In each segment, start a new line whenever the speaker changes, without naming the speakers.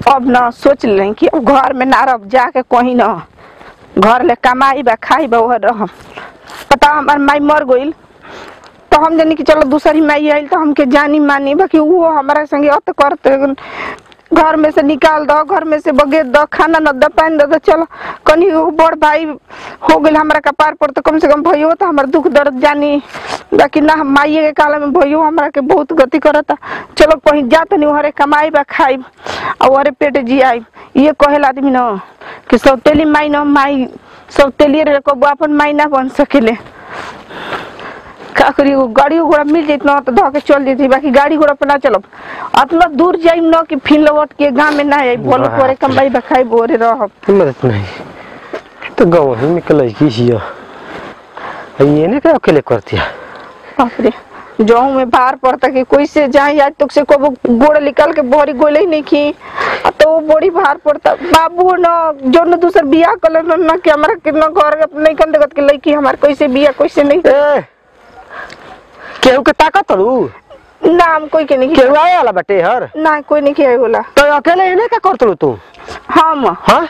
अब ना सोच लें कि अब घर में ना रह जाके कहीं ना घर ले कमाई बा खाई बा वह रह पता हमार माई मर गईल तो हम जानी कि चलो दूसरी माई आइल तो हमके जानी मानी बाकी वो हमारा संगे अत करते घर में से निकाल दो घर में से बगेर दो खाना न दो पानी दो तो चलो कनी एगो बड़ भाई हो गइल हमारा कपार पर तो कम से कम भइयो तो हमार दुख दर्द जानी बाकी ना हम माइये के काल में भइयो हमरा के बहुत गति करता चलो कहीं जा तनी वहरे कमाई बा खाई और वहरे पेट जियाई ये कहेला आदमी न कि सौतेली माई न माई सौतेली रहे कबो अपन माई ना बन सकेले का करी एगो गाड़ी घोड़ा मिल जाइत न तो धो के चल जैती बाकी गाड़ी घोड़ा पे ना चलब अतना दूर जाइम न कि फिर लौट के गाँव में ना आई बोलो
वाह।
तोरे कमाई बा खाई बोरे रहब
मदद नहीं तो गाँव ही में कल की छियो ये ने क्या अकेले करती है
बाप रे जाऊं में बाहर पड़ता कि कोई से जाए आज तक से को गोड़ निकाल के बोरी गोले ही नहीं की आ तो वो बोरी बाहर पड़ता बाबू न जो न दूसर बियाह कल न कि हमारा कितना घर के नहीं कन देखत के लड़की हमार कैसे बियाह कैसे नहीं
ए केहू के ताकत तड़ू
नाम कोई के नहीं
केहू आए वाला बटे हर
ना कोई नहीं किया बोला
तो अकेले इन्हें क्या करतलू तू
हम
हाँ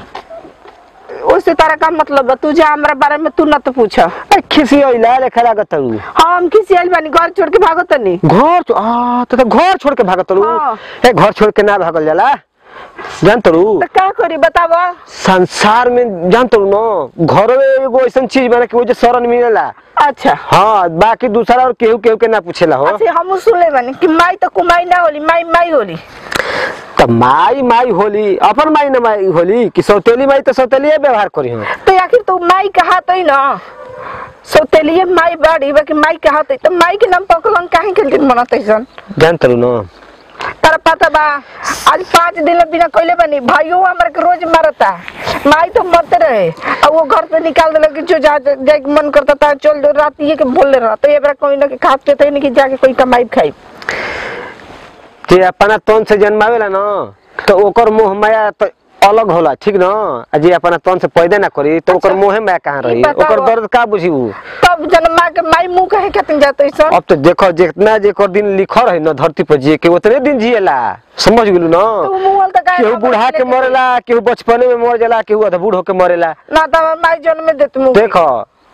उससे तारा का मतलब बा? तू जा हमारे बारे में तू न तो पूछ
ए, खिसी अइला लेखा लागत तड़ू
हम किसी आइल बानी घर छोड़ के भागो तनी
घर छो- आ तो, तो घर छोड़ के भागत तड़ू
हाँ।
ए घर छोड़ के ना भागल जाला जान तड़ू
तो का करी बतावा
संसार में जान तड़ू न घर में एगो ऐसा चीज बना कि वो जो शरण मिलेला
अच्छा
हाँ बाकी दूसरा और केहू केहू के ना पूछेला हो
अच्छा हम सुनले बानी कि माई तो कुमाई ना होली माई माई होली
तो माई माई होली अपन माई न माई होली कि सौतेली माई तो सौतेली व्यवहार करी हम
तो आखिर तू माई कहा तो ना सौतेलिए माई बाड़ी बाकी माई कहा तो तो माई के नाम पकलन काहे के दिन मनते सन
जान तड़ू न
तारा पता बा आज पाँच दिन बिना कोइले बनी भाइयों हमरा के रोज मारता माई तो मरते रहे और वो घर से निकाल देले कि जो जा जाए के मन करता था चल दो रात ये के बोले रहा तो ये बड़ा कोई ना के खाते थे नहीं कि जाके कोई कमाई खाई
जे अपना तन से जन्मावेला न तो ओकर मोह माया तो अलग होला ठीक न आ जे अपना तन से पैदा ना करी तो ओकर
अच्छा।
मोहे माया कहाँ
ई
रही
बताओ।
ओकर दर्द का बुझी उ
तब जन्मा के माई मुंह कहे खातिर जाते सन
अब तो देखो जितना जेकर दिन लिखल रही न धरती पर जिए के उतने दिन जिएला समझ गेलू
तो
न
वो मुंह तो काहे
केहू
ना
बूढ़ा के
लेके
मरेला केहू बचपने में मर जाला केहू अध बूढ़ होके मरेला
ना तो हमार माई जन्म देत मुंह
देखो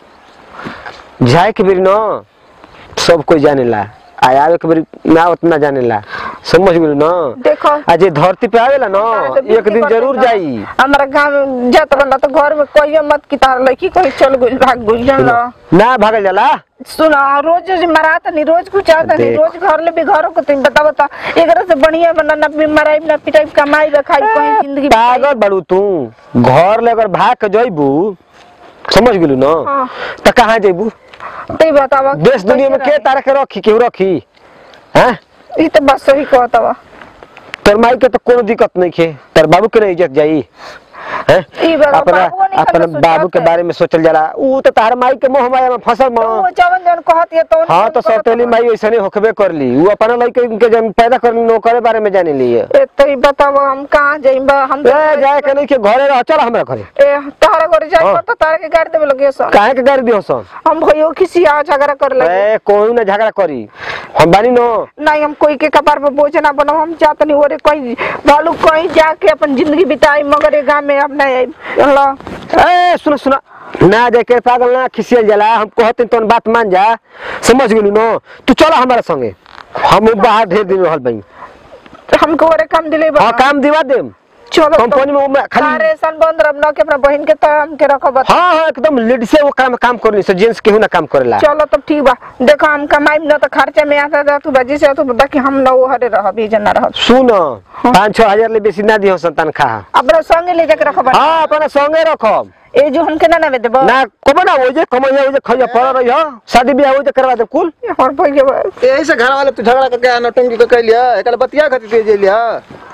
जाए के बेरी न सब कोई जानेला आ आवे के बेरी ना उतना जानेला समझ गेलू न
देखो
आ जे धरती पे आवेला न
तो
एक
बिल्कुल
दिन
करते
जरूर
ना।
जाई
हमारा गाँव में जात रहला तो घर में कहिए मत कि तार लड़की कहीं चल गई भाग गई जानला
ना भागल जाला
सुना रोज रोज मराता नहीं रोज कुछ आता नहीं
देख।
रोज घर ले भी घरों को तुम बता बता एक से बढ़िया बना ना भी मराई ना पिटाई कमाई बा खाई कहीं जिंदगी बिताई।
पागल बड़ू तू घर ले अगर भाग के जइबू समझ गेलू न
हाँ।
त कहाँ जइबू
तो बतावा
देश दुनिया में के तारा के रखी केहू रखी हैं
ये तो बस सही कहता बा
तोर माई के तो कोनो दिक्कत नहीं खे तेरे बाबू के नहीं इज्जत जाई हैं
ई बाबा,
अपना
बाबुओ नहीं
अपना
कभी
बाबू के
सोचत है।
बारे में सोचल जाला ऊ तो तार माई के मोह माया में फसल
तो वो
में
जवन जवन कहत है तो
हाँ तो सौतेली माई ऐसे होकबे कर ली ऊ अपना लड़के के जन पैदा कर ली ओकरे बारे में जाने ली है
ए तो ई बतावा हम कहाँ जाइबा हम तो
ए जाए के नहीं के घरे रह चल हमरा घरे
ए तारा घर जाए
हाँ।
तो तारा के गाड़ी देवे लगे सन
काहे के गाड़ी दियो सन
हम भइयो किसी आ झगड़ा कर लगे
ए कोई ना झगड़ा करी हम बानी नो
नहीं हम कोई के कपार पे बोझ ना बनाओ हम जात नहीं ओरे कहीं भालू कहीं जाके अपन जिंदगी बिताई मगर ये गाँव में अब नहीं आई अल्लाह
ए सुना सुना ना देखे पागल ना खिसियल जाला हम कहते तो बात मान जा समझ गेलू नो तू चला हमारे संगे हम बाहर ढेर दिन रहल बई
हमको ओरे काम दिले बा
हाँ काम दिवा देम
चलो
कंपनी में उमे खाली
सारे सन बंद रब ना के अपना बहन के तरह हमके रखो बता
हाँ हाँ एकदम लेडीज से वो काम काम करनी से जेंट्स केहू ना काम करेला
चलो तब ठीक बा देखो हम कमाई ना तो खर्चा में आता था तू बजी से तू बता कि हम ना वो हरे रह भी जना रह
सुन पाँच छह हजार ले बेसी ना दियो संतान खा
अपना संगे ले जाके रखो बता
हाँ अपना संगे रखो
ए जो हमके ना ना देबो
ना कब ना वो जे कमैया वो जे खैया पड़ रही हो शादी ब्याह वो जे करवा दे कुल
और भइया बा
यही से घर वाले तू झगड़ा करके नौटंकी को कह लिया एकल बतिया खातिर तू जे लिया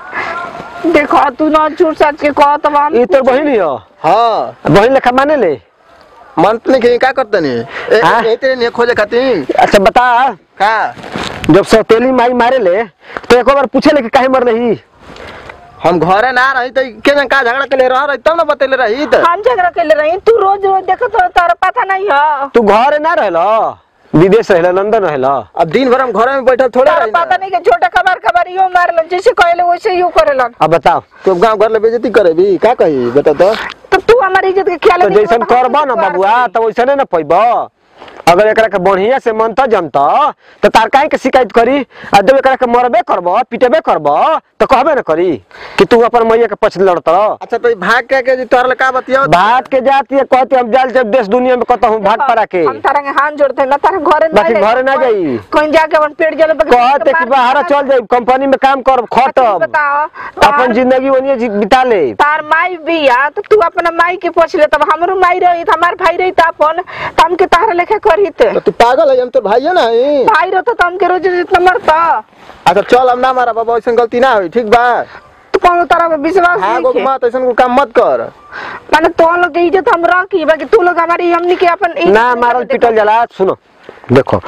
देखो तू ना झूठ सच के कह तब हम
ये तोर बहिन हो
हाँ
बहिन लेखा माने ले
मन तो नहीं का करते नहीं
हाँ?
ए तेरे नहीं खोजे खातिर
अच्छा बता
का
जब सौतेली माई मारे ले तो एक बार पूछे ले कि काहे मर रही
हम घरे ना रही तो के जन का झगड़ा के ले रह रही तब ना बतेले रही तो
हम झगड़ा कर ले रही तू रोज रोज देखो तो तारा पता नहीं है
तू घर ना रहलो विदेश रहला लंदन रहला
अब दिन भर हम घरे में बैठल थोड़े
तारा
रही
पता नहीं कि छोटा खबर खबर यो मारलन जैसे कहले वैसे यू करेलन
अब बताओ
तू गांव घर ले बेइज्जती करे भी का कही बता तो
तो तू हमारी इज्जत के ख्याल
तो
नहीं
जैसन
करत, हम
करबा ना
तो कर
बबुआ
देली।
तो वैसने ना पैब अगर एकरा के बढ़िया से मनता जमता तो तार काहे के शिकायत करी आ जब एकरा के मरबे करब पिटेबे करब तो कहबे ना करी कि तू अपन मैया के पछ लड़त
अच्छा तो ई भाग के के जी तोहर ले का बतिया
भात के जाती है कहती हम जाल जब देश दुनिया में कहता हूँ भाट पड़ा के
हम तारा के हाथ जोड़ते ना तारा घरे ना
बाकी घरे ना जाई।
कहीं जाके अपन पेट जले
कहते कि बाहर चल जाए कंपनी में काम कर खटब
बताओ
अपन जिंदगी वनिए जी- बिता ले
तार माई बिया तो तू अपना माई के पूछ ले तब हमरो माई रही हमार भाई रही त अपन त हमके तारा लेखे करी ते
तो तू पागल है हम तो भाइये ना हई
भाई रहो तो हमके रोज जितना मरता
अच्छा चल हम ना मारा बाबा ऐसा गलती ना हुई ठीक बा
तू कौन तारा पे विश्वास
हाँ
नहीं
गो
के
मत ऐसा को काम मत कर
माने तो लोग के इज्जत हम रखी बाकी तू लोग हमारी हमनी के अपन इज्जत
ना
नहीं
मारल
करते।
पिटल जला सुनो देखो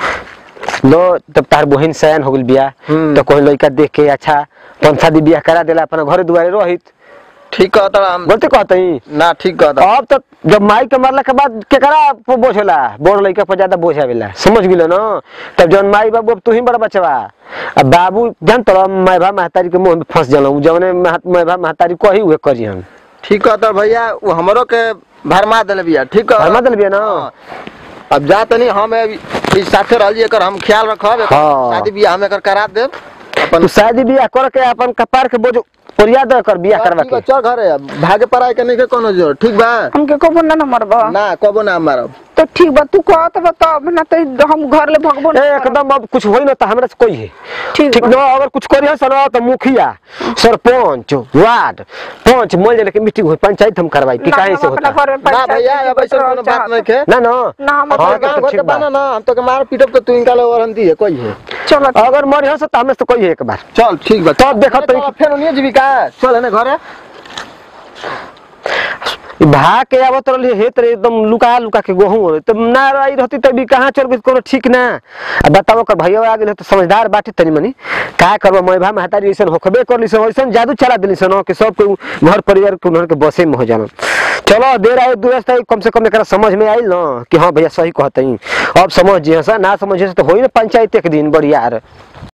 लो तब तार बहन सयान हो गइल बिया
हम्म।
तो कोई लड़का देख के अच्छा पंथा दी बियाह करा देला अपना घरे दुआरे रहित
ठीक कहता हम
गलती कहतई
ना ठीक कहता
अब तो जब माई के मरला के बाद केकरा पर बोझ होला बड़ लड़का पर ज्यादा बोझ आवेला समझ गेलो ना तब जौन माई बाबू अब तू ही बड़ा बचवा अब बाबू जान तो मैभा महतारी के मुंह में फंस जलऊ जौने मैभा महतारी कही हुए करी हम
ठीक कहता भैया वो हमरो के भरमा देले बिया ठीक कह
भरमा देले बिया ना?
हाँ। अब जा तनी हम अब इस साथे रहल जी एकर हम ख्याल रखब एकर
हाँ।
शादी बियाह हम एकर करा देब अपन
तू शादी बियाह कर के अपन कपार के बोझ ओरिया दे कर बियाह करवा
ठीक बा,
के
चल घरे अब भागे पराई के नहीं के कोनो जोर ठीक बा
हमके कबो ना ना मरबा
ना कबो ना मारब
तो ठीक बा तू कहत बता ना तो हम घर ले भगबो
ए,
ना करब।
एकदम अब कुछ होई ना तो हमरा से कोई है
ठीक
ठीक
बा।
ना अगर कुछ करी है सर तो मुखिया सरपंच वार्ड पंच मोल जले के मीटिंग होई पंचायत हम करवाई कि
ना,
काहे
हम
से
अपना
होता
घर में
ना
पंचायत
भैया
के
अब ऐसा
बैठल
कोनो बात
चाहत।
नहीं के
ना ना
ना हम
अपने
हाँ,
गांव
तो
घर
ठीक
के
बा।
बाना ना हम तो के मार पीटब तो तू इनका ले वारंटी है कोई है
चलो ठीक।
अगर मरी हो तो हमें से कोई है एक बार
चल ठीक बा
तब देखत
चल,
तनी
फेर ओनिए जीविका चल है ना घरे
ई भाग के आवत रहली हेत रे एकदम लुका लुका के गहूं तब ना आई रहती तभी कहाँ चल गई कोनो ठीक ना आ बताओ कर भैया आ गेल तो समझदार बाटे तनी मनी का करबो मैं भा महतारी ऐसन होखबे करली सब ऐसन जादू चला देली सन कि सब के घर परिवार के उन्हर के बसे में हो जाना चलो देर आए दुरस्त आई कम से कम एकरा समझ में आइल ना कि हाँ भैया सही कहतई अब समझ जे ना समझे से तो होई ना पंचायत एक दिन बढ़िया